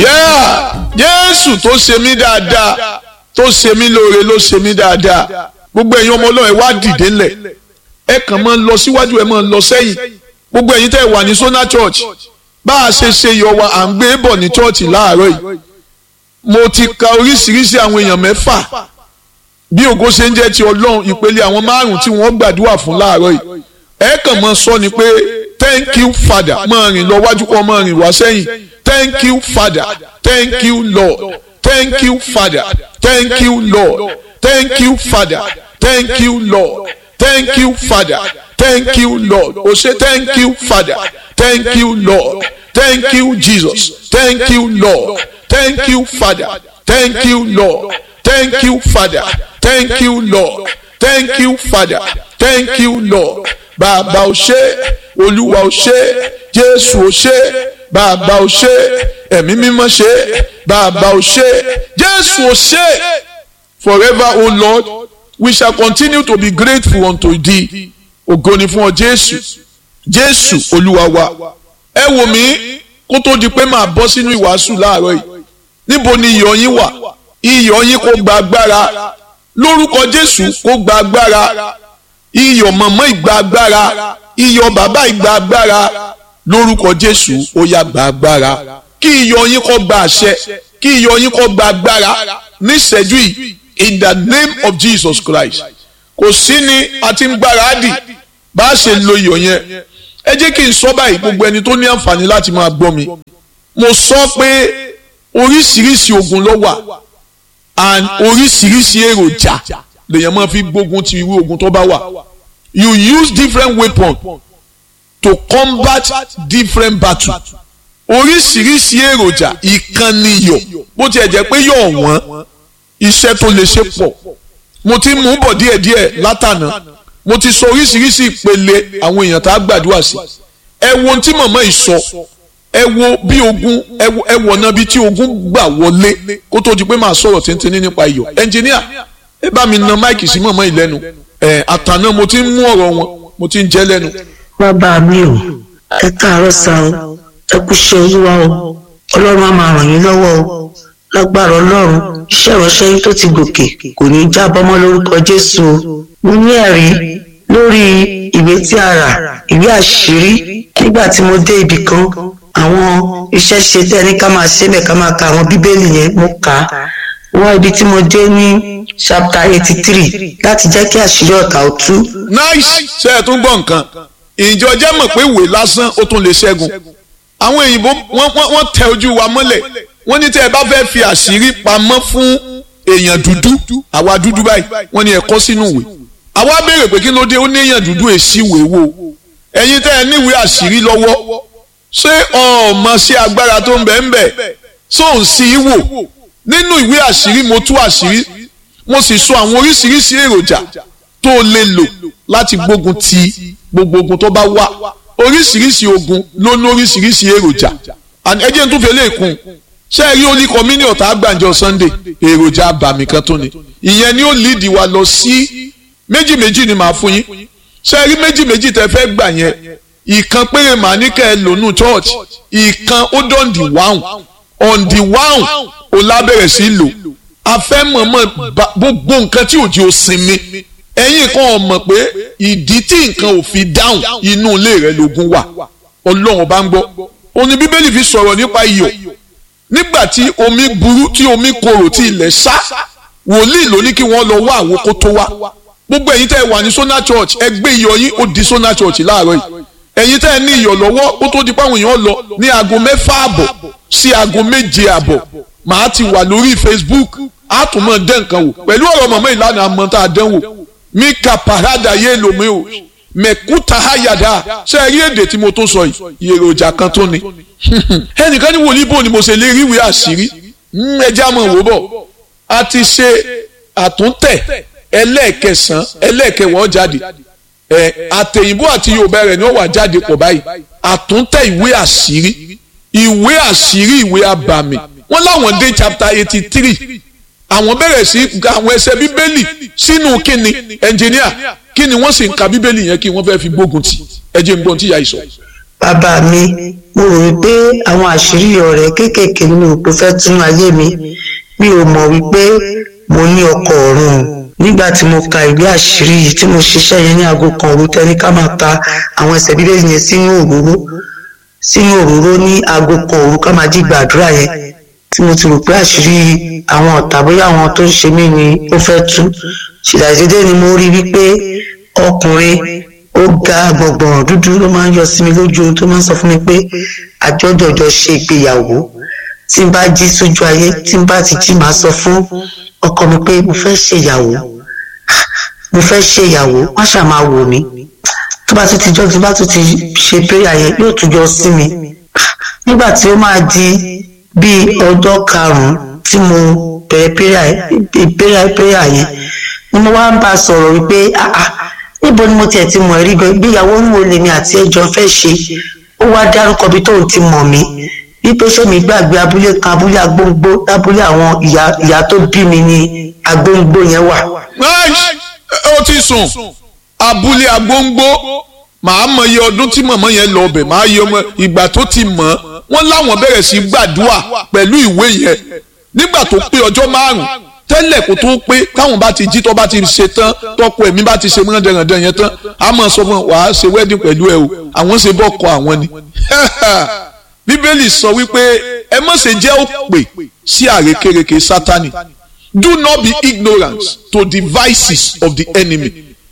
Yeah! Jésù tó ṣe mí dáadáa tó ṣe mí lóore ló ṣe mí dáadáa gbogbo ẹ̀yin ọmọ Ọlọ́run ẹ wá dìde ńlẹ̀ ẹ kàn máa lọ síwájú ẹ máa lọ sẹ́yìn gbogbo ẹ̀yin tẹ́ ẹ wà ní Sona Church bá a ṣe ṣe yọ wa à ń gbé bọ̀ ní chọ́ọ̀chì láàárọ̀ yìí mo ti ka oríṣiríṣi àwọn èèyàn mẹ́fà bí ògo ṣe ń jẹ́ ti Ọlọ́run ìpele àwọn márùn-ún tí wọ́n gbàdúrà fún láàárọ̀ yìí ẹ kàn máa sọ ni pé thank you father máa rìn lọ wájú kọ́ máa rìn wá sẹ́yìn thank you father thank you lord thank you father thank you lord thank you father thank you lord thank you father thank you lord o ṣe thank you father thank you lord thank you jesus thank you lord thank you father thank you lord thank you father thank you lord thank you father thank you lord bàbá o ṣé olúwa o ṣé jésù o ṣé bàbá o ṣé ẹ̀mí mímọ́ ṣé bàbá o ṣé jésù o ṣé forever o lord we shall continue to be grateful unto thee ògo ni fún ọ jésù jésù olúwa wa ẹ wò mí kó tó di pé màá bọ́ sínú ìwàásù láàárọ̀ yìí níbo ni iyọ̀ yín wà iyọ̀ yín kó gba agbára lórúkọ jésù kó gba agbára iyọ̀ mọ̀mọ́ ìgbà agbára iyọ̀ bàbá ìgbà agbára lórúkọ jésù ó yá gba agbára kí iyọ̀ yín kó gba àṣẹ kí iyọ̀ yín kó gba agbára níṣẹ́jú yìí in the name of jesus christ kò sí ni a ti ń gbáradì bá a ṣe lo iyọ̀ yẹn ẹ jẹ́ kí n sọ báyìí gbogbo ẹni tó ní àǹfààní láti máa gbọ́ mi mo sọ pé oríṣiríṣi ogun ló wà and oríṣiríṣi èròjà lèèyàn máa fi gbógun ti irú ogun tó bá wà you use different weapons to combat different battles oríṣiríṣi èròjà ìkànnì iyọ̀ bó tiẹ̀ jẹ́ pé yọ̀ wọ́n iṣẹ́ tó lè ṣe pọ̀ mo ti mú bọ̀ díẹ̀díẹ̀ látànà mo ti sọ oríṣiríṣi ìpele àwọn èèyàn tá a gbàdúrà sí ẹ wo ohun tí màmá yìí sọ ẹ wo bí ogun ẹ wọ̀ náà bí tí ogun gbà wọlé kó tó di pé màá sọ̀rọ̀ tíntínní nípa iyọ̀ ẹnjìníà ẹ bá mi na máìkì sí màmá yìí lẹ́nu ẹ àtànà mo ti ń mú ọ̀rọ̀ wọn mo ti ń jẹ́ lẹ́nu. bàbá mi ò ẹ káàárọ̀ sá o ẹ kú ṣe olúwa o ọlọ́run á máa ràn yín lọ́wọ́ o lágbára ọlọ́run iṣẹ́ ìránṣẹ́ yín tó ti gòkè kò ní í jábọ́ mọ́ lórúkọ jésù o mo ní ẹ̀rí lórí ìwé tí a rà ìwé àṣírí nígbà tí mo dé ibì kan àwọn iṣẹ́ ṣe tẹ́ ní ká máa ṣe bẹ́ẹ̀ ká máa ka àwọn bíbélì yẹn mo kà á wọ́n ibi tí mo dé ní chapter eighty three láti jẹ́ kí àṣírí ọ̀tá ó tú. nice ṣe é tún gbọ́ nǹkan ìjọ jẹ́ mọ̀ pé ìwé lásán ó tún lè ṣẹ́gun àwọn òyìnbó wọ́n tẹ ojú wa mọ́lẹ̀ wọ́n ní tẹ́ ẹ bá fẹ́ fi àṣírí pamọ́ fún èèyàn dúdú àwa dúdú báyìí wọ́n ní ẹ kọ sínú ìwé àwa béèrè pé kí ló dé ó ní èèyàn dúdú èsì ìwé wo ẹ̀yin tẹ́ ẹ níwèé àṣírí lọ́wọ́ ṣé ọmọ sí agbára tó ń bẹ ń bẹ tó ń sí í wò nínú ìwé àṣírí mo tú àṣírí mo sì sọ àwọn oríṣiríṣi èròjà tó lè lò láti gbógun ti gbogbo ogun tó bá wà oríṣiríṣi ogun ló ní oríṣiríṣi èròjà ẹ jẹ́ n tún fi lè kún ṣé ẹ rí olí kọ́mínì ọ̀tá àgbàǹjọ Sunday èròjà àbàmì kan tó ni ìyẹn ni ó líìdì wa lọ sí méjì méjì ni màá fún yín ṣé ẹ rí méjì méjì tẹ fẹ́ gbà yẹn ìkan péré màá ní kẹ́ ẹ lónú church ìkan ó dán di wáhùn on the wáhùn ó lábẹ̀rẹ̀ sí lò afẹ́ mọ̀mọ́ gbogbo nǹkan tí òjì ò sinmi ẹ̀yin kan ò mọ̀ pé ìdí tí nǹkan ò fi dáhùn inú ilé rẹ̀ lógún wà ọlọ́run bá ń gbọ́ òní bíbélì fi sọ̀rọ̀ nípa iyọ̀ nígbà tí omi burú tí omi korò tí ilẹ̀ sá wòlíì ló ní kí wọ́n lọ wá àwọn kó tó wá gbogbo ẹ̀yin tẹ́ ẹ wà ní Sona Church ẹ gbé iyọ̀ yín ó di Sona Church láàárọ̀ yìí ẹ̀yin tẹ́ ẹ ní iyọ̀ lọ́wọ́ ó tó di páwọn èèyàn lọ ní aago mẹ́fà àbọ̀ sí aago méje àbọ̀ màá ti wà lórí Facebook á tún mọ̀ dẹ́ nǹkan wò pẹ̀lú ọ̀rọ̀ mọ̀mọ́ ìlànà àmọ́ tá a dán wò mí ka parada yé lomi o mẹ̀kúta hayada ṣe é rí èdè tí mo tún sọ yìí èròjà kan tó ni ẹnìkan ní wòlíì bò ni mo ṣe lè rí ìwé àṣírí ẹja mọ̀ wò bọ̀ a ti ṣe àtúntẹ̀ ẹlẹ́ẹ̀kẹsàn ẹlẹ́ẹ̀kẹwọ́n jáde ẹ àtẹ̀yìnbó àti yorùbá rẹ̀ ni ó wà jáde pọ̀ báyìí àtúntẹ̀ ìwé àṣírí ìwé àṣírí ìwé abàmì wọ́n láwọn dé chapter eighty three àwọn bẹ̀rẹ̀ sí àwọn ẹsẹ̀ bíbélì sínú kíni ẹnjìníà kíni wọ́n sì ń ka bíbélì yẹn kí wọ́n fẹ́ fi gbógun tì ẹ jẹ́ n gbọ́n tí ìyá yìí sọ. bàbá mi mo rò wípé àwọn àṣírí ọ̀rẹ́ kéékèèké nínú òpó fẹ́ tún ayé mi mi ò mọ̀ wípé mo ní ọkọ ọ̀run nígbà tí mo ka ìwé àṣírí yìí tí mo ṣiṣẹ́ yẹn ní aago kan òru tẹ́ni ká máa ta àwọn ẹsẹ̀ bíbélì yẹn sínú òróró sínú òróró ní aago kan òru ká máa jí gbàdúrà yẹn tí mo ti rò pé àṣírí àwọn ọ̀tá bóyá àwọn tó ń ṣe mí ni ó fẹ́ tú ṣìdàdédé ni mo rí wípé ọkùnrin ó ga gbọ̀ngbọ̀n dúdú ló máa ń yọ sí mi lójú ohun tó máa ń sọ fún mi pé àjọjọjọ ṣe ìgbéyàwó tí n bá jí sójú ayé tí n bá ti jí máa sọ fún ọkọ mi pé mo fẹ́ ṣèyàwó mo fẹ́ ṣèyàwó wọ́n ṣáà máa wò mí tó bá tún ti jọ́ tó bá tún ti ṣe péyà yẹn yóò tún jọ sí mi nígbà tí ó máa di bíi ọjọ́ karùn-ún tí mo bẹ̀rẹ̀ péyà péyà yẹn ni mo wá ń bá a sọ̀rọ̀ wípé ah ah níbo ni mo tiẹ̀ ti mọ̀ rí gan ìgbéyàwó ń wo lèmi àti ẹjọ́ fẹ́ ṣe ó wá dárúkọ bí tóun ti mọ̀ mí wípé ṣé mi gbàgbé abúlé kan abúlé agbóngbó lábúlé àwọn ìyá ìyá tó bí mi ní agbóngbó yẹn wà. ó ti sùn abúlé agbóngbó màá mọ iye ọdún tí mọ̀mọ́ yẹn lọ ọbẹ̀ màá yẹ ọmọ ìgbà tó ti mọ̀ wọ́n láwọn bẹ̀rẹ̀ sí gbàdúrà pẹ̀lú ìwé yẹn nígbà tó pé ọjọ́ márùn-ún tẹ́lẹ̀ kó tó pé káwọn bá ti jí tó bá ti ṣe tán tọ́kọ ẹ̀mí bá ti ṣe mọ́ dẹ̀rẹ̀dẹ̀ yẹn tán a máa sọ fún wàá ṣe wedding pẹ̀lú ẹ o àwọn ṣe bọ́ kọ àwọn ni. bíbélì sọ wípé ẹ má ṣe jẹ́ òpè sí àrékérekè sátani do not be ignorant to the vices of the enemy.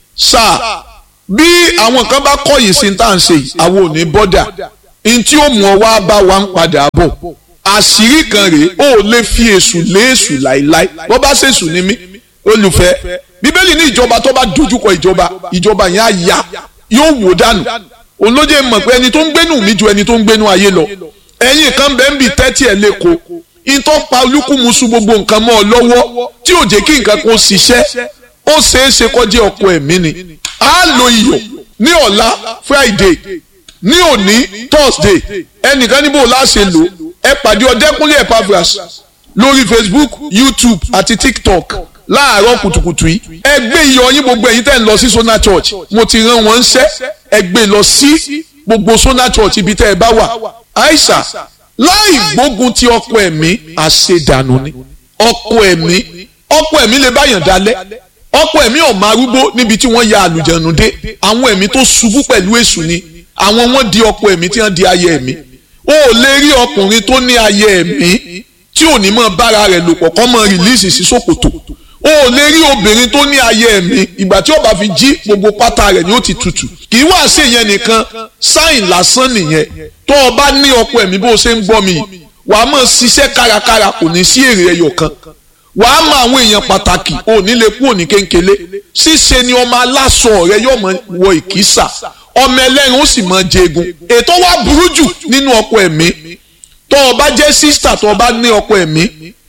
sáà bí àwọn kan bá kọ̀yìn sí tá à ń ṣe yìí àwọn ò ní bọ́dà ntí ó mú ọ wá bá wa ń padà bọ̀ àṣírí kan rèé ó lè fi èṣù lé èṣù láéláé bó bá ṣèṣù ní mí olùfẹ́ bíbélì ní ìjọba tó bá dojúkọ ìjọba ìjọba yẹn á ya yóò wò dànù òun ló jẹ́ mọ̀ pé ẹni tó ń gbénú mi ju ẹni tó ń gbénú ayé lọ ẹ̀yin kan bẹ́ẹ̀ ń bì tẹ́tí ẹ̀ lẹ́kọ̀ọ́ ìtọ́ pa olúkúmuṣu gbogbo nǹkan mọ́ ọ lọ́wọ́ tí ò jẹ́ kí nǹkan kan ṣiṣẹ́ ó ṣeé ṣe kọjá ọkọ ẹ̀mí ni á lo iyọ̀ ní ọ̀la Friday ní òní Thursday ẹnìkan níbo láṣẹ lò ẹ pàdé ọdẹkùnlé Epaphras lórí Facebook YouTube àti TikTok láàárọ̀ kùtùkùtù yìí ẹ gbé iyọ̀ yín gbogbo ẹ̀yin tẹ́ ń lọ sí Sona Church mo ti rán wọn ṣẹ́ ẹ gbé lọ sí gbogbo Sona Church ibi tẹ́ ẹ bá wà àìsà láì gbógun ti ọkọ ẹ̀mí àṣedànù ni ọkọ ẹ̀mí ọkọ ẹ̀mí lè báyàn dalẹ̀ ọkọ ẹ̀mí ọ̀mọ arúgbó níbi tí wọ́n ya àlùjànnú dé àwọn ẹ̀mí tó ṣubú pẹ̀lú èṣù ni àwọn wọn di ọkọ ẹ̀mí tí wọ́n di ayé ẹ̀mí o ò lè rí ọkùnrin tó ní ayé ẹ̀mí tí ò ní mọ bára rẹ̀ lò pọ̀ kọ́ mọ rìlíìsì sí ṣòkòtò o ò lè rí obìnrin tó ní ayé ẹ̀mí ìgbà tí ó bá fi jí gbogbo pátá rẹ̀ ni ó ti tutù kì í wá sí ìyẹn nìkan sáìn lásán nìyẹn tó o bá ní ọkọ ẹ̀mí bó o ṣe ń gbọ́ mi wà á mọ̀ ṣiṣẹ́ kárakára kò ní sí èrè ẹyọ kan wà á mọ àwọn èèyàn pàtàkì ò ní lè kú òní kéńkélé ṣíṣe ni ọmọ aláṣọ rẹ yóò mọ wọ ìkísà ọmọ ẹlẹ́rìn ó sì mọ jẹgun ètò wa burú jù nínú ọkọ ẹ̀mí tó o bá jẹ́ sísítà tó o bá ní ọkọ ẹ̀mí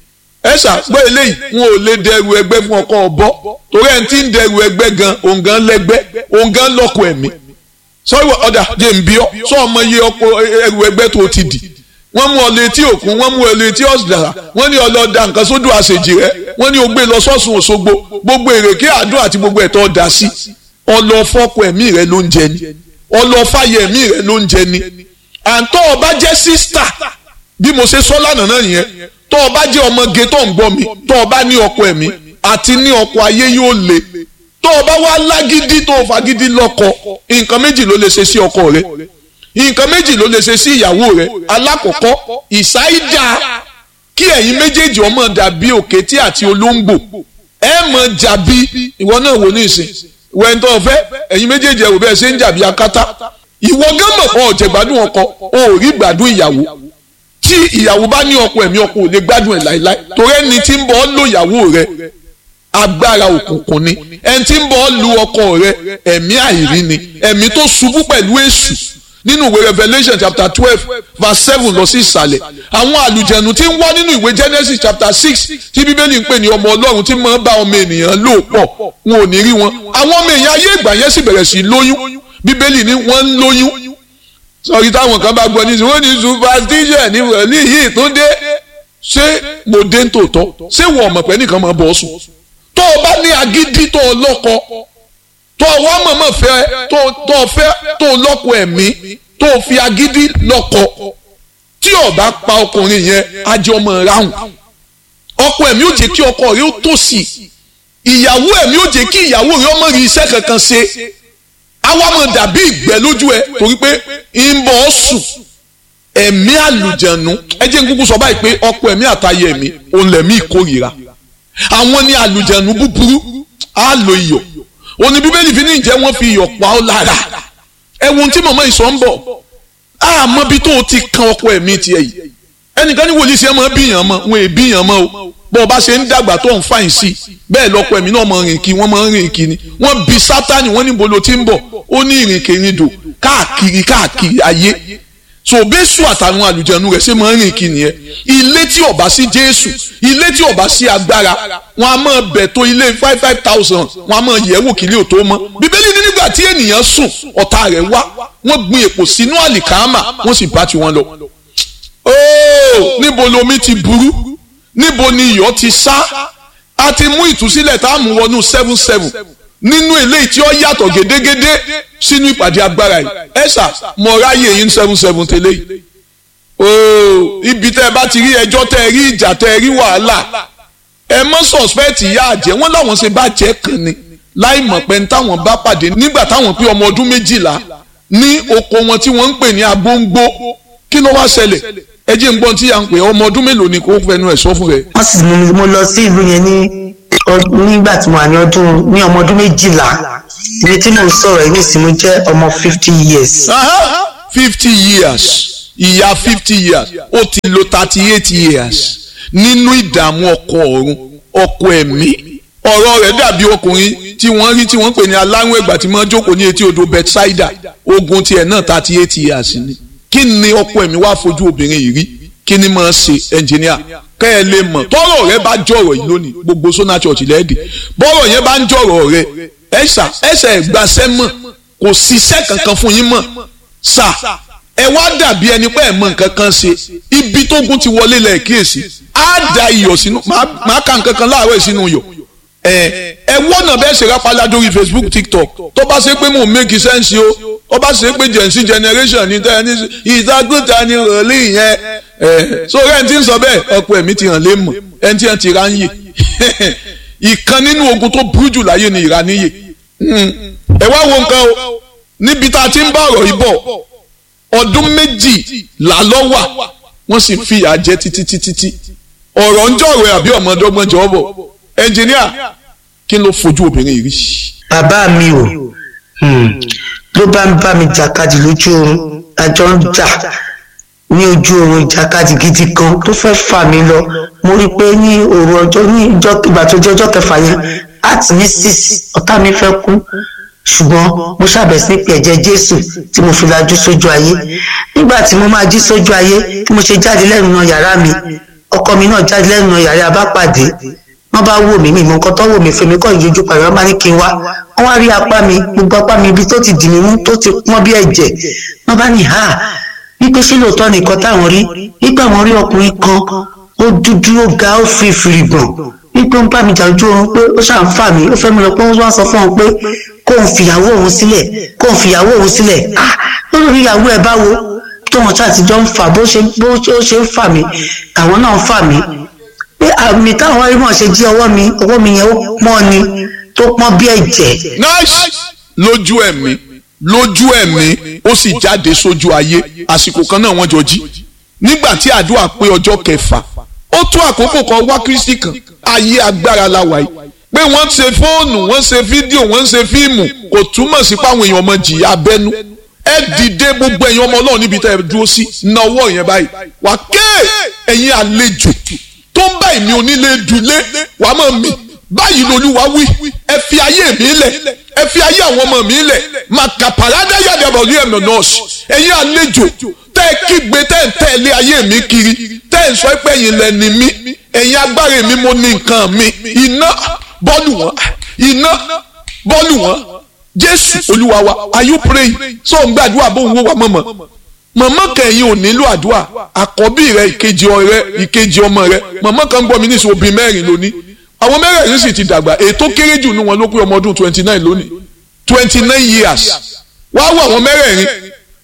ẹ ṣàgbọ́ eléyìí wọn ò lè dẹrù ẹgbẹ́ fún ọkọ ọ̀bọ torí ẹni tí ń dẹrù ẹgbẹ́ gan òǹgàn lẹ́gbẹ́ òǹgàn lọ́kọ ẹ̀mí sọ́wọ́ ọ̀dà jẹ́ ń bí ọ́ sọ ọmọ iye ọkọ ẹrù ẹgbẹ́ tó ti dì wọ́n mú ọ létí òkun wọ́n mú ọ létí ọ̀sìdàrà wọ́n ní ọlọ́dà nǹkan sódò àṣejì rẹ wọ́n ní o gbé lọ sọ́sùn Òṣogbo gbogbo èrèké àdó àti gbogbo ẹ̀tọ́ ọ̀dà sí ọlọ́fọ́kọ ẹ̀mí rẹ ló ń jẹ ni ọlọ́fàyẹ ẹ̀mí rẹ ló ń jẹ ni àǹtọ́ ọba jẹ́ sísítà bí mo ṣe sọ lánàá náà yẹn tọ́ ọba jẹ́ ọmọge tó ń gbọ́ mi tọ́ ọba ní ọkọ ẹ̀mí àti ní ọkọ ayé yóò le tọ́ ọba wá lágídí tó fagídí lọ́kọ nǹkan méjì ló lè ṣe sí ọkọ rẹ nǹkan méjì ló lè ṣe sí ìyàwó rẹ alákọ̀ọ́kọ́ ìsáídà kí ẹ̀yin méjèèjì ọmọ dàbí òkété àti olóńgbò ẹ mọ̀ jàbí ìwọ náà wò ní ìsìn wẹ́n tó fẹ́ ẹ̀yin méjèèjì ẹ̀wò bẹ́ẹ̀ ṣe ń jàbí akátá ìwọ gánmọ̀ kan ọ̀jẹ̀ gbádùn ọkọ o ò rí gbádùn ìyàwó tí ìyàwó bá ní ọkọ ẹ̀mí ọkọ ò lè gbádùn ẹ̀ láéláé torí ẹni tí ń bọ̀ ọ́ lò ìyàwó rẹ agbára òkùnkùn ni ẹni tí ń bọ̀ ọ́ lu ọkọ rẹ ẹ̀mí àìrí ni ẹ̀mí tó ṣubú pẹ̀lú èṣù nínú ìwé Revelation chapter twelve verse seven lọ sí ìsàlẹ̀ àwọn àlùjẹ̀nu tí ń wá nínú ìwé Genesis chapter six tí bíbélì ń pè ní ọmọ ọlọ́run tí máa ń bá ọmọ ènìyàn lò pọ̀ wọn ò ní rí wọn àwọn ọmọ èèyàn ayé ìgbà yẹn sì bẹ̀rẹ̀ sí lóyún bíbélì ní wọ́n ń lóyún sọ̀rí táwọn kan bá gbọ́ ní sùn wọ́n ní superstition ní wọ̀lí yìí tó dé ṣé mo dé ń tòótọ́ ṣé wọ́n ọmọ pẹ́ nìkan máa bọ̀ ọ́ sùn tó o bá ní agídí tó o lọ́kọ tó o wá mọ̀mọ́ fẹ́ tó o fẹ́ tó o lọ́kọ ẹ̀mí tó fi agídí lọ́kọ tí ó bá pa ọkùnrin yẹn ajé ọmọ ráhùn ọkọ ẹ̀mí ò jẹ́ kí ọkọ rẹ̀ ó tòṣì ìyàwó ẹ̀mí ò jẹ́ kí ìyàwó rẹ̀ ọmọ rí iṣẹ́ kankan ṣe àwa mọ̀ dàbí ìgbẹ́ lójú ẹ torí pé ń bọ̀ ọ́ sùn ẹ̀mí àlùjẹ̀nu ẹ jẹ́ n kúkú sọ báyìí pé ọkọ ẹ̀mí àtayé ẹ̀mí òun lẹ̀mí ìkórìíra àwọn ní àlùjẹ̀nu búburú á lo iyọ̀ òní bíbélì fi ní ìjẹ́ wọ́n fi iyọ̀ pa ọ́ lára ẹ̀wọ̀n tí màmá ìsọ̀ ń bọ̀ àmọ́ bí tó o ti kan ọkọ ẹ̀mí tiẹ̀ yìí ẹnìkan ní wòlíì sí ẹ máa bíyàn mọ́ wọn è bíyàn mọ́ o bó o bá ṣe ń dàgbà tó ń fàyìn sí i bẹ́ẹ̀ lọ́kọ ẹ̀mí náà máa rìn kí wọ́n máa rìn kí ni wọ́n bi sátani wọ́n níbo ló ti ń bọ̀ ó ní ìrìnkèrindò káàkiri káàkiri ayé so bẹ́sù àtàwọn àlùjẹ̀nu rẹ̀ ṣe máa ń rìn kí nìyẹn ilé tí ó bá sí jésù ilé tí ó bá sí agbára wọn a máa bẹ̀ tó ilé five five thousand wọn a máa yẹ̀ wò kílé ò tó mọ́ bíbélì ní nígbà tí ènìyàn sùn ọ̀tá rẹ̀ wá wọ́n gbin èpò sínú àlìkámà wọ́n sì bá tiwọn lọ. ooo níbo lomi ti burú níbo ni iyọ̀ ti sá a ti mú ìtúsílẹ̀ tá a mú wọnú seven seven nínú eléyìí tí ó yàtọ̀ gédégédé sínú ìpàdé agbára yìí ẹ̀sà mọ̀ráyè yín seven seven tẹ́lẹ̀ yìí ooo ibi tẹ́ ẹ bá ti rí ẹjọ́ tẹ́ ẹ rí ìjà tẹ́ ẹ rí wàhálà ẹ mọ́ sọ̀spẹ́ẹ̀tì ìyá àjẹ́ wọ́n láwọn ṣe bá jẹ́ kan ni láì mọ̀ pé ní táwọn bá pàdé nígbà táwọn pé ọmọ ọdún méjìlá ní oko wọn tí wọ́n ń pè ní agbóńgbó kí ló wá ṣẹlẹ̀ ẹ jẹ́ ń gbọ́n tí à ń pè ọmọ ọdún mélòó ni kò fẹnu ẹ̀ sọ fún rẹ̀. wọ́n sì mú mi mo lọ sí ìlú yẹn ní nígbà tí mo wà ní ọdún ní ọmọ ọdún méjìlá ibi tí mo ń sọ̀rọ̀ yìí nìsín mo jẹ́ ọmọ fifty years. fifty years ìyá fifty years ó ti lo thirty eight years nínú ìdààmú ọkọ ọ̀run ọkọ ẹ̀mí ọ̀rọ̀ rẹ̀ dàbí ọkùnrin tí wọ́n rí tí wọ́n pè ní aláwọ̀ ẹ̀gbà tí wọ́n jókòó ní etí odò Bethsaida ogun tiẹ̀ náà thirty eight years ni kí ni ọkọ ẹ̀mí wá fojú obìnrin yìí rí kí ni máa ṣe ẹnjìníà kẹ́ ẹ lè mọ̀ tọ́rọ̀ rẹ bá jọ̀rọ̀ yìí lónìí gbogbo sona church lẹ́ẹ̀dì bọ́rọ̀ yẹn bá ń jọ̀rọ̀ rẹ ẹ̀ṣà ẹ̀ṣẹ̀ ìgbàsẹ́ mọ̀ kò ṣiṣẹ́ kankan fún yín mọ̀ ṣà ẹ wá dàbí ẹni pé ẹ mọ̀ nǹkan kan ṣe ibi tógun ti wọlé lẹ̀ kíyèsí á da iyọ̀ sínú màá ka nǹkan kan láàárọ̀ sínú iyọ̀ ẹ ẹ wọ́nà bẹ́ẹ̀ ṣe rápálá lórí Facebook TikTok tó bá ṣe pé mò ń make sense o ó bá ṣe pé gen z generation ní tẹ́ ẹ ní ìdágùtà ni rọ̀lì yẹn ẹ so ẹni tí ń sọ bẹ́ẹ̀ ọ̀pọ̀ ẹ̀mí ti hàn lé mọ̀ ẹni tí hàn ti ra ń yè ìkan nínú ogun tó burú jù láyé ni ìraníyè ẹ wá wo nǹkan o níbi tá a ti ń bá ọ̀rọ̀ yìí bọ̀ ọdún méjì là lọ́wà wọ́n sì fi ìyà jẹ títí títí tí ọ̀rọ̀ ń jọ̀rọ̀ àbí ọmọdọ́gbọ́n jọ bọ̀ ẹnjìníà kí ló fojú obìnrin yìí rí. bàbá mi ò ló bá ń bá mi jàkadì lójú oorun àjọ ń jà ní ojú oorun ìjàkadì gidi kan tó fẹ́ fà mí lọ mo rí i pé ní òru ọjọ́ ní ìgbà tó jẹ́ ọjọ́ kẹfà yẹn àti ní six ọ̀tá mi fẹ́ kú ṣùgbọ́n mo ṣàbẹ̀sí ní pé ẹ̀jẹ̀ jésù tí mo fi lajú sójú ayé nígbà tí mo máa jí sójú ayé tí mo ṣe jáde lẹ́nu náà yàrá mi ọkọ mi náà jáde lẹ́nu náà yàrá abápàdé wọ́n bá wò mí mi mọ nǹkan tó wò mí fèmí kọ́ ìyójú pàrọ̀ wọ́n bá ní kí n wá wọ́n wá rí apá mi gbogbo apá mi ibi tó ti dì mí mú tó ti pọ́n bí ẹ̀jẹ̀ wọ́n bá ní ha wípé ṣé lóòótọ́ nìkan táwọn rí wípé àwọn rí ọkùnrin kan ó dúdú ó ga ó fi fìrì gbọ̀n wípé ó ń bá mi jà ojú oorun pé ó ṣàn fà mí ó fẹ́ mi lọ pé ó wá sọ fún òun pé kóun fìyàwó òun sílẹ̀ kóun fìyàwó òun sílẹ̀ ah lórí ìyàwó ẹ̀ báwo tóun ṣáà ti jọ ń fà bó ṣe bó ṣe ń fà mí àwọn náà ń fà mí pé àmì táwọn arímọ̀ ṣe jí ọwọ́ mi ọwọ́ mi yẹn ó pọ́n ni tó pọ́n bí ẹ̀jẹ̀. nice lójú ẹ̀mí lójú ẹ̀mí ó sì jáde sójú ayé àsìkò kan náà wọ́n jọ jí nígbà tí àdúrà pé ọjọ́ kẹfà ó tó àkókò kan wá kristi kan ayé agbára la wà yìí pé wọ́n ṣe fóònù wọ́n ṣe fídíò wọ́n ṣe fíìmù kò túmọ̀ sí páwọn èèyàn ọmọ jìyà abẹ́nú ẹ dìde gbogbo ẹ̀yin ọmọ ọlọ́run níbi tẹ́ ẹ dúró sí náwó yẹn báyìí wà ké ẹ̀yin àlejò tó ń bá èmi onílé dulé wà á mọ̀ mi báyìí lolúwa wí ẹ fi ayé mi lẹ̀ ẹ fi ayé àwọn ọmọ mi lẹ̀ màkà pàrádà yàdà bọ̀lú ẹ̀mọ̀ nọ́ọ̀sì ẹ̀yin àlejò tẹ́ ẹ kígbe tẹ́ ẹ tẹ̀lé ayé mi kiri tẹ́ ẹ sọ pé ẹ̀yin lẹ́ni mi ẹ̀yin agbára mi mo ní nǹkan mi iná bọ́ọ̀lù wọn iná bọ́ọ̀lù wọn jésù olúwa wa are you praying so ń gbàdúrà bó ń wó wa mọ̀mọ́ mọ̀mọ́ kẹ̀yìn ò nílò àdúrà àkọ́bí rẹ ìkejì ọ̀rẹ́ ìkejì ọmọ rẹ mọ̀mọ́ kan gbọ́ mi ní ìṣòwò bíi mẹ́rin lónìí àwọn mẹ́rẹ̀ẹ̀rin sì ti dàgbà ètò kéré jù nínú wọn ló pé ọmọ ọdún twenty nine lónìí twenty nine years wá wọ àwọn mẹ́rẹ̀ẹ̀rin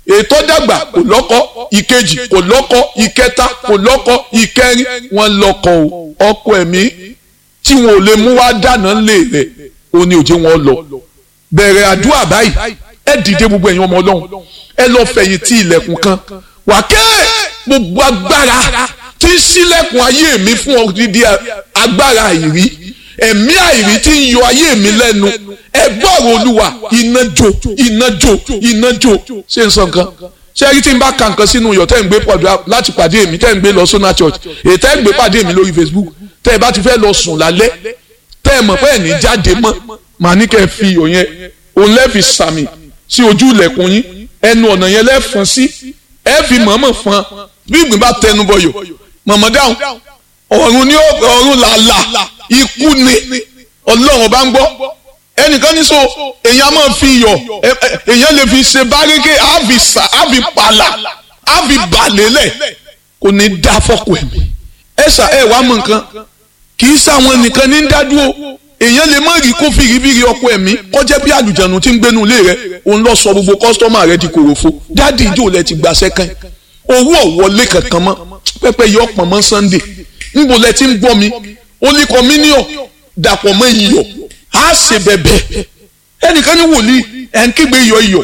ètò dàgbà kò lọ́kọ ìkejì kò lọ́kọ ìkẹta kò lọ́kọ ìkẹrin wọn lọ́kọ o ọkọ ẹ̀mí tí wọn ò lè mú wá dáná lé rẹ̀ ó ní òjé wọn lọ bẹ̀rẹ̀ àdúrà báyìí ẹ dìde gbogbo ẹ̀yin ọmọ ọlọ́run ẹ lọ fẹ̀yìntì ilẹ̀kùn kan wàkẹ́ gbogbo agbára tí ń ṣílẹ̀kùn ayé mi fún odidi agbára àìrí ẹ̀mí àìrí tí ń yọ ayé mi lẹ́nu ẹ gbọ́rọ̀ olúwa iná jó iná jó iná jó ṣé n sọ nǹkan ṣé ẹ rí tí n bá ka nǹkan sínú iyọ̀ tẹ́ ń gbé pọ̀jù láti pàdé mi tẹ́ ń gbé lọ sọ́nà church èyí tẹ́ ń gbé pàdé mi lórí facebook tẹ́ ẹ bá ti fẹ́ lọ sùn lálẹ́ tẹ́ ẹ mọ̀ pé ẹ̀ ní jáde mọ́ màá ní kẹ́ ẹ fi iyọ̀ yẹn òun lẹ́ẹ̀fi sàmì sí ojú ilẹ̀kùn yín ẹnu ọ̀nà yẹn lẹ́ẹ̀fọn sí ẹ fi mọ̀ọ́mọ̀ fọn bí ìgbín bá tẹnu bọyọ̀ mọ̀mọ́ dáhùn ọ̀run ní ọ̀run làlà ikú ni ọlọ́run bá ń gbọ́ ẹnìkan ní so èèyàn máa fi iyọ̀ èèyàn lè fi ṣe bárékè àfi sà àfi pàlà àfi bàlélẹ̀ kò ní dá fọ́kù ẹ̀mí ẹ ṣà ẹ wàá mọ nǹkan kì í sáwọn nìkan ní dádúró èèyàn lè má rí kó fìrífìrí ọkọ ẹ̀mí kọjá bí àlùjànnú tí ń gbénu ilé rẹ òun lọ sọ gbogbo kọ́sítọ́mà rẹ di kòròfo dáàdì ìjọ lẹ ti gbàṣẹ kan owó ọ̀wọ́lé kankan mọ́ pẹ́pẹ́ yọ ọ̀pọ̀ mọ́ sunday níbo lẹ ti ń gbọ́ mi ó ní kọ́míníọ̀ dàpọ̀ mọ́ iyọ̀ á ṣe bẹ̀bẹ̀ ẹnìkan ní wòlíì ẹ̀ ń kígbe iyọ̀ iyọ̀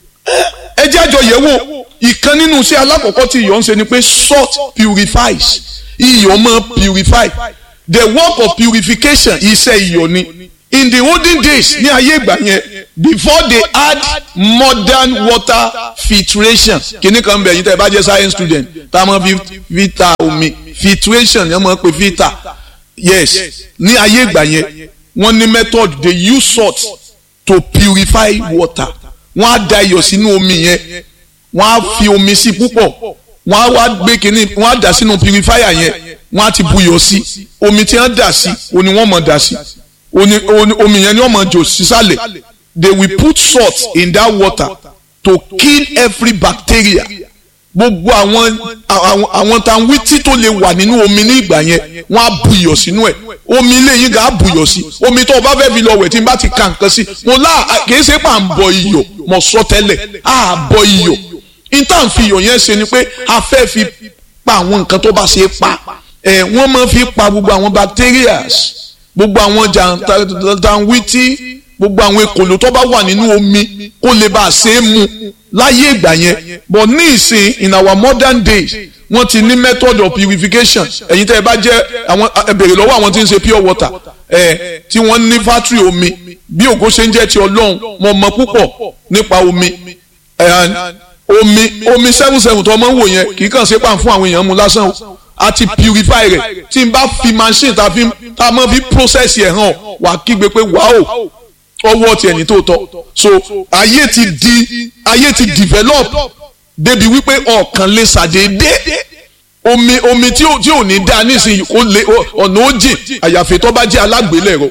ẹ jẹ́ àjọ yẹ̀ wò ìkan nínú iṣẹ́ alákọ̀ọ́kọ́ tí iyọ̀ ń ṣe ni pé salt purifies iyọ̀ máa purify the work of purification iṣẹ́ iyọ̀ ni in the olden days ní ayé ìgbà yẹn before they add modern water filtration kìnnì kan bẹ̀ yín tẹ́ ẹ bá jẹ́ science student tá a máa fi filter omi filtration yẹn máa pe filter yes ní ayé ìgbà yẹn wọ́n ní method they use salt to purify water wọ́n á da iyọ̀ sínú omi yẹn wọ́n á fi omi sí púpọ̀ wọ́n á wá gbé kínní wọ́n á dà sínú purifier yẹn wọ́n á ti buyọ̀ sí omi tí wọ́n dà sí òní wọ́n mọ̀ dà sí omi yẹn ni wọ́n mọ̀ jò sísàlẹ̀ they will put salt in that water to kill every bacteria gbogbo àwọn àwọn àwọn tanwítí tó lè wà nínú omi ní ìgbà yẹn wọ́n á buyọ̀ sínú ẹ̀ omi ilé yín gà á buyọ̀ sí omi tó o bá fẹ́ fi lọ wẹ̀ tí n bá ti ka nǹkan sí mo lá kìí ṣe pà ń bọ iyọ̀ mo sọ tẹ́lẹ̀ á bọ iyọ̀ intan fi iyọ̀ yẹn ṣe ni pé a fẹ́ fi pa àwọn nǹkan tó bá ṣe é pa ẹ̀ wọ́n máa fi pa gbogbo àwọn bacterias gbogbo àwọn jàǹtàwítí gbogbo àwọn ekòló tó bá wà nínú omi kó lè bá a ṣe é mu láyé ìgbà yẹn but ní ìsìn in our modern days wọ́n ti ní method of purification ẹ̀yin tẹ́ ẹ bá jẹ́ àwọn ẹ bèrè lọ́wọ́ àwọn tí ń ṣe pure water ẹ̀ tí wọ́n ní factory omi bí ògo ṣe ń jẹ́ ti ọlọ́run mo mọ̀ púpọ̀ nípa omi omi omi seven seven tó ọmọ ń wò yẹn kì í kàn ṣe pàm fún àwọn èèyàn mu lásán o a ti purify rẹ̀ tí n bá fi machine tá a máa fi process yẹn hàn wà á kígbe pé wàá o ọwọ́ tiẹ̀ ní tó tọ́ so ayé ti di ayé ti develop débi wípé ọ̀kan lè ṣàdédé omi omi tí ò tí ò ní dáa nísìnyí kó lè ọ̀nà ó jìn àyàfi tó bá jẹ́ alágbélẹ̀rọ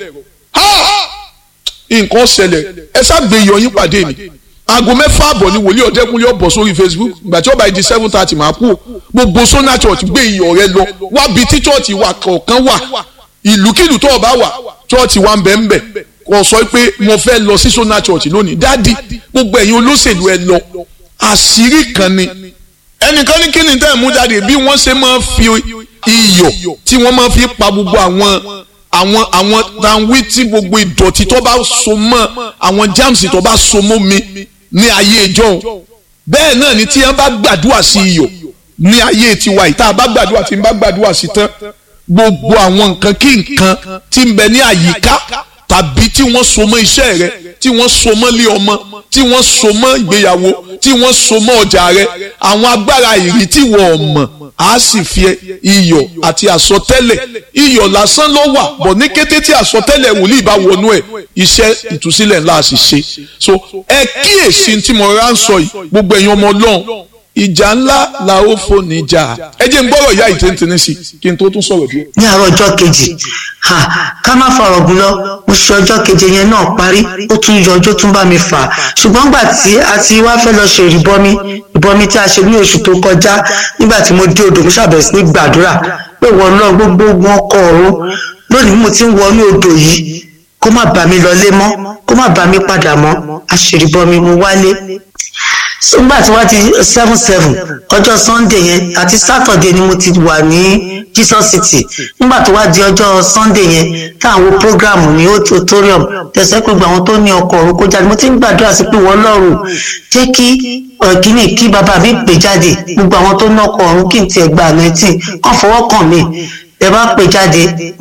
nǹkan ṣẹlẹ̀ ẹ ṣàgbé ìyọyín pàdé mi aago mẹ́fà àbọ̀ ni wòlíì ọ̀dẹ́kunlé ọ̀bọ̀ sórí facebook ìgbà tí ó bá di seven thirty máa kú gbogbo sona church gbé iyọ̀ rẹ lọ wábi tí church wà kọ̀ọ̀kan wà ìlúkìlú tó o bá wà church wà ń bẹ̀ ń bẹ̀ kò sọ pé mo fẹ́ lọ sí sona church lónìí dádì gbogbo ẹ̀yin olóṣèlú ẹ lọ àṣírí kan ni ẹnìkan ní kíni tẹ́ ẹ̀ mú jáde bí wọ́n ṣe máa fi iyọ̀ tí wọ́n máa fi pa gbogbo àwọn àwọn àwọn tanwí tí gbogbo ìdọ̀tí tó bá so mọ́ àwọn germs tó bá so mọ́ mi ní ayé ìjọ bẹ́ẹ̀ náà ni tí wọ́n bá gbàdúrà sí iyọ̀ ní ayé tiwa yìí tá a bá gbàdúrà tí n bá gbàdúrà sí tán gbogbo àwọn nǹkan kí nǹkan tí ń bẹ ní àyíká tàbí tí wọ́n so mọ́ iṣẹ́ rẹ tí wọ́n so mọ́ lé ọmọ tí wọ́n so mọ́ ìgbéyàwó tí wọ́n so mọ́ ọjà rẹ àwọn agbára ìrì tí wọ́n mọ̀ á sì fi iyọ̀ àti àsọtẹ́lẹ̀ iyọ̀ lásán ló wà bọ̀ ní kété tí àsọtẹ́lẹ̀ wòlíì bá wọnú ẹ̀ iṣẹ́ ìtúsílẹ̀ ńlá sì ṣe so ẹ kíyèsí tí mo rà ń sọ yìí gbogbo ẹ̀yin ọmọ ọlọ́run ìjà ńlá la ó fò níjà ẹ jẹ́ n gbọ́rọ̀ ìyá ìtẹ́ntẹ́ni sí kí n tó tún sọ̀rọ̀ díẹ̀. ní àárọ̀ ọjọ́ kejì ká má fọ̀rọ̀ gùn lọ mo ṣe ọjọ́ keje yẹn náà parí ó tún yọ ọjọ́ tún bá mi fà á ṣùgbọ́n gbà tí a ti wá fẹ́ lọ ṣe ìrìbọmi ìbọmi tí a ṣe ní oṣù tó kọjá nígbà tí mo dé odò mo ṣàbẹ̀wò sí ní gbàdúrà pé wọ́n lọ gbogbo ogun ọkọ̀ ọ̀run lónìí mo ti ń wọnú odò yìí kó má bà mí lọlé mọ́ kó má bà mí padà mọ́ àṣìrìbọmi mo wálé nígbà tí wọ́n ti seven seven ọjọ́ sunday yẹn àti saturday ni mo ti wà ní jesus city nígbà tó wá di ọjọ́ sunday yẹn táwọn programu ní auditorium tẹ̀sẹ̀ pé gbogbo àwọn tó ní ọkọ̀ ọ̀run kó jáde mo ti ń gbàdúrà sí pé wọ́n lọ́rùn jẹ́ kí ọ̀gíní kí bàbá mi pè jáde gbogbo àwọn tó ní ọkọ̀ ọ̀run kí n tiẹ̀ gba nineteen kàn fọwọ́ kàn mí ẹ bá pè jáde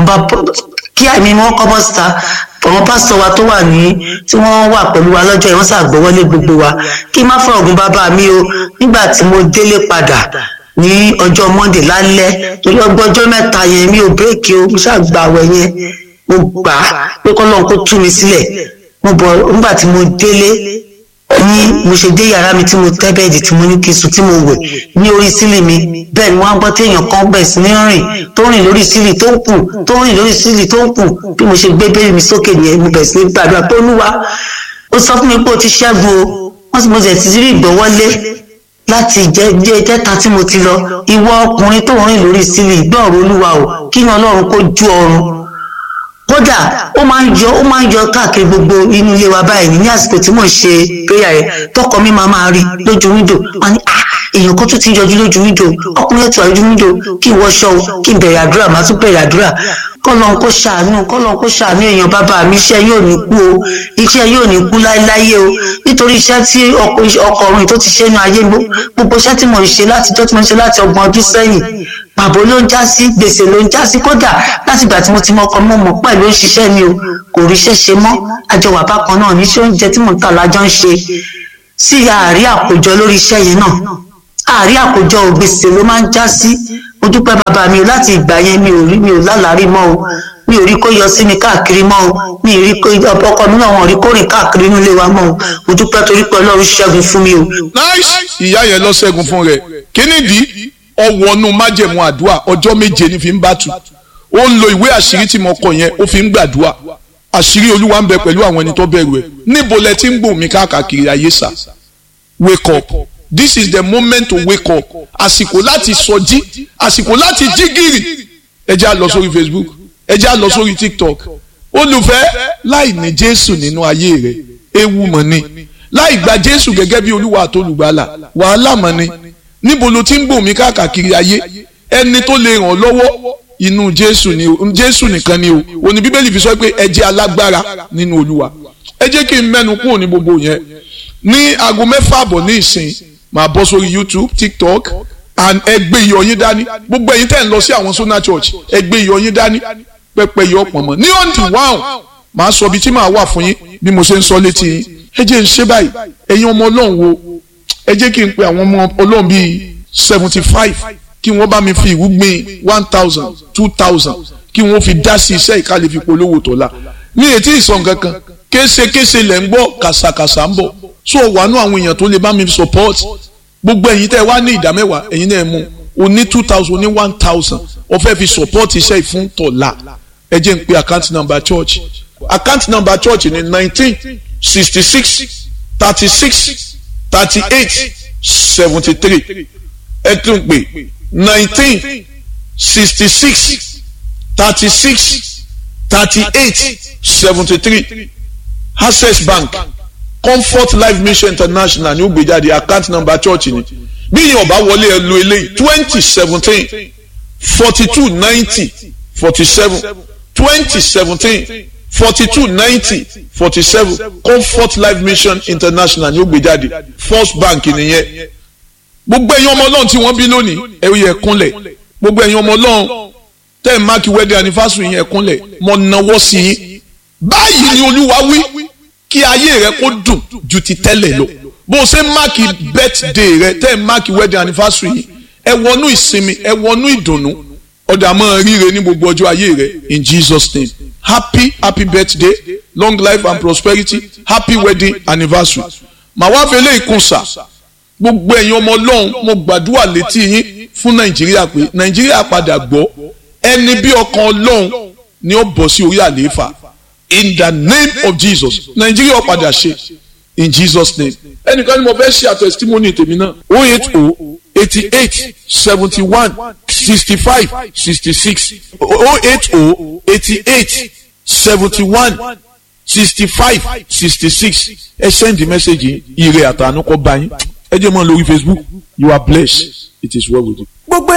kí àmì wọn kọ́ bọ́ síta àwọn pásítọ̀ wa tó wà ní tí wọ́n wà pẹ̀lú wa lọ́jọ́ yìí wọ́n ṣàgbọ́wọ́lé gbogbo wa kí n má fọ ọ̀gùn bàbá mi o nígbà tí mo délé padà ní ọjọ́ monday lálẹ́ torí ọgbọ́jọ́ mẹ́ta yẹn mi ò bírèkì o mo ṣàgbà àwẹ̀ yẹn mo gbà á pé kọ́lọ́n kó tú mi sílẹ̀ mo bọ̀ nígbà tí mo délé ní mo ṣe dé yàrá mi tí mo tẹ́ bẹ́ẹ̀dì tí mo ní kí n sùn tí mo wẹ̀ ní orí sílì mi bẹ́ẹ̀ ni wọ́n á gbọ́ téèyàn kan bẹ̀ sí ní rìn tó rìn lórí sílì tó ń kù tó rìn lórí sílì tó ń kù bí mo ṣe gbé bẹ́ẹ̀ mi sókè nìyẹn mo bẹ̀ sí ní gbàdúrà pé olúwa ó sọ fún mi pé o ti ṣẹ́gun o wọ́n sì mo sì ti rí ìgbọ́wọ́lé láti jẹ́ jẹ́ jẹ́ta tí mo ti lọ ìwọ ọkùnrin tó rìn lórí sílì gbọ́ọ̀rọ̀ olúwa o kí ni ọlọ́run kó ju ọrùn kódà ó máa ń yọ ó máa ń yọ káàkiri gbogbo inú ilé wa báyìí ní àsìkò tí mò ń ṣe prayer yẹn tọkọ mi máa máa rí lójú wíńdò wọn ni ah èèyàn kan tún ti yọjú lójú wíńdò ọkùnrin ètò àlójú wíńdò kí n wọṣọ o kí n bẹ̀rẹ̀ àdúrà màá tún bẹ̀rẹ̀ àdúrà kọ́lọ́n kó ṣàánú kọ́lọ́n kó ṣàánú èèyàn bàbá mi iṣẹ́ yóò ní kú o iṣẹ́ yóò ní kú láéláyé o nítorí iṣẹ́ tí ọkọ ọ̀run tó ti ṣe nu ayé gbogbo iṣẹ́ tí mo ń ṣe látijọ́ tí mo ń ṣe láti ọgbọ̀n ọdún sẹ́yìn pàbó ló ń já sí gbèsè ló ń já sí kódà láti ìgbà tí mo ti mọ ọkọ mọ mọ pẹ̀lú òṣìṣẹ́ mi o kò ríṣẹ́ ṣe mọ́ àjọwà bákan náà níṣẹ́ oúnjẹ tí mo ń tà lájọ ń ṣe sí àárí àkójọ lórí iṣẹ́ yẹn náà àárí àkójọ gbèsè ló máa ń já sí mo dúpẹ́ bàbá mi o láti ìgbà yẹn mi ò rí mi ò lálàárí mọ́ o mi ò rí kó yọ sí mi káàkiri mọ́ o mi ò rí kó ọkọ mi náà wọn rí kó rìn káàkiri nílé wa mọ́ o mo dúpẹ́ torí pé ọlọ́run ṣẹ́gun fún mi o. nice ìyá yẹn lọ ṣẹ́gun fún rẹ̀ kí nìdí ọwọ́nú májẹ̀mú àdúrà ọjọ́ méje ní fi ń bá tu ó ń lo ìwé àṣírí tí mo kọ yẹn ó fi ń gbàdúrà àṣírí olúwa ń bẹ pẹ̀lú àwọn ẹni tó bẹ̀rù ẹ̀ níbo lẹ ti ń gbòmí mi káàkiri ayé sà wake up this is the moment to wake up àsìkò láti sọjí àsìkò láti jí gìrì ẹ jẹ́ á lọ sórí facebook ẹ jẹ́ á lọ sórí tiktok olùfẹ́ láì ní jésù nínú ayé rẹ ewu mọ̀ ni láì gba jésù gẹ́gẹ́ bí olúwa àtolùgbàlà wàhálà mọ̀ ni níbo ló ti ń gbòmí káàkiri ayé ẹni tó lè ràn ọ́ lọ́wọ́ inú jésù ni o jésù nìkan ni o òní bíbélì fi sọ pé ẹ jẹ́ alágbára nínú olúwa ẹ jẹ́ kí n mẹ́nu kúrò ní gbogbo yẹn ní aago mẹ́fà àbọ̀ ní ìsìn máa bọ́ sórí youtube tiktok and ẹ gbé iyọ̀ yín dání gbogbo ẹ̀yin tẹ́ ń lọ sí àwọn sona church ẹ gbé iyọ̀ yín dání pẹ́pẹ́ iyọ̀ pọ̀nmọ́ ní ọ̀ǹdì wáhùn máa sọ ibi tí màá wà fún yín bí mo ṣe ń sọ létí yín ẹ jẹ́ ń ṣe báyìí ẹ̀yin ọmọ ọlọ́run wo ẹ jẹ́ kí n pe àwọn ọmọ ọlọ́run bíi seventy five kí wọ́n bá mi fi ìwúgbìn one thousand two thousand kí wọ́n fi dá sí iṣẹ́ ìkàlẹ̀ fi polówó tọ́lá ní etí ìsàn kankan késekése lẹ̀ ń gbọ́ kàṣàkàṣà ń bọ̀ so wàánú àwọn èèyàn tó lè bá mi support gbogbo ẹ̀yin tẹ́ wá ní ìdá mẹ́wàá ẹ̀yin náà mú o ní two thousand o ní one thousand o fẹ́ fi support iṣẹ́ ìfún tọ̀la ẹ jẹ́ n pe account number church account number church ní nineteen sixty six thirty six thirty eight seventy three ẹ tún pè nineteen sixty six thirty six thirty eight seventy three access bank comfort life mission international ní ó gbé jáde account number church ni bí yẹn ọba wọlé ẹ lo eléyìí twenty seventeen forty two ninety forty seven twenty seventeen forty two ninety forty seven comfort life mission international ní ó gbé jáde first bank nìyẹn gbogbo ẹ̀yin ọmọ ọlọ́run tí wọ́n bí lónìí ẹ yẹ kúnlẹ̀ gbogbo ẹ̀yin ọmọ ọlọ́run tẹ́ ẹ̀ máàkì wedding anniversary yẹn kúnlẹ̀ mọ̀ náwó sí yín báyìí ni olúwa wí kí ayé rẹ kó dùn ju ti tẹ́lẹ̀ lọ bó o ṣe máàkì birthday rẹ tẹ́ ẹ̀ máàkì wedding anniversary yìí ẹ wọnú ìsinmi ẹ wọnú ìdùnnú ọ̀dà máa ríre ní gbogbo ọjọ́ ayé rẹ in Jesus name happy happy birthday long life and prosperity happy wedding anniversary màá wá fẹ́ lé ìkúnsà gbogbo ẹ̀yin ọmọ ọlọ́run mo gbàdúrà létí yín fún nàìjíríà pé nàìjíríà padà gbọ́ ẹni bí ọkàn ọlọ́run ni ó bọ̀ sí orí àlééfà in the name of jesus nàìjíríà padà ṣe in jesus name ẹnìkan ni mo fẹ́ ṣe àtẹ̀sítímọ́nì tèmi náà o eight o eighty eight seventy one sixty five sixty six o eight o eighty eight seventy one sixty five sixty six ẹ send the message yìí ire àtànú kọ́ bá yín ẹ jẹ́ mọ́ lórí Facebook you are blessed it is well with you. gbogbo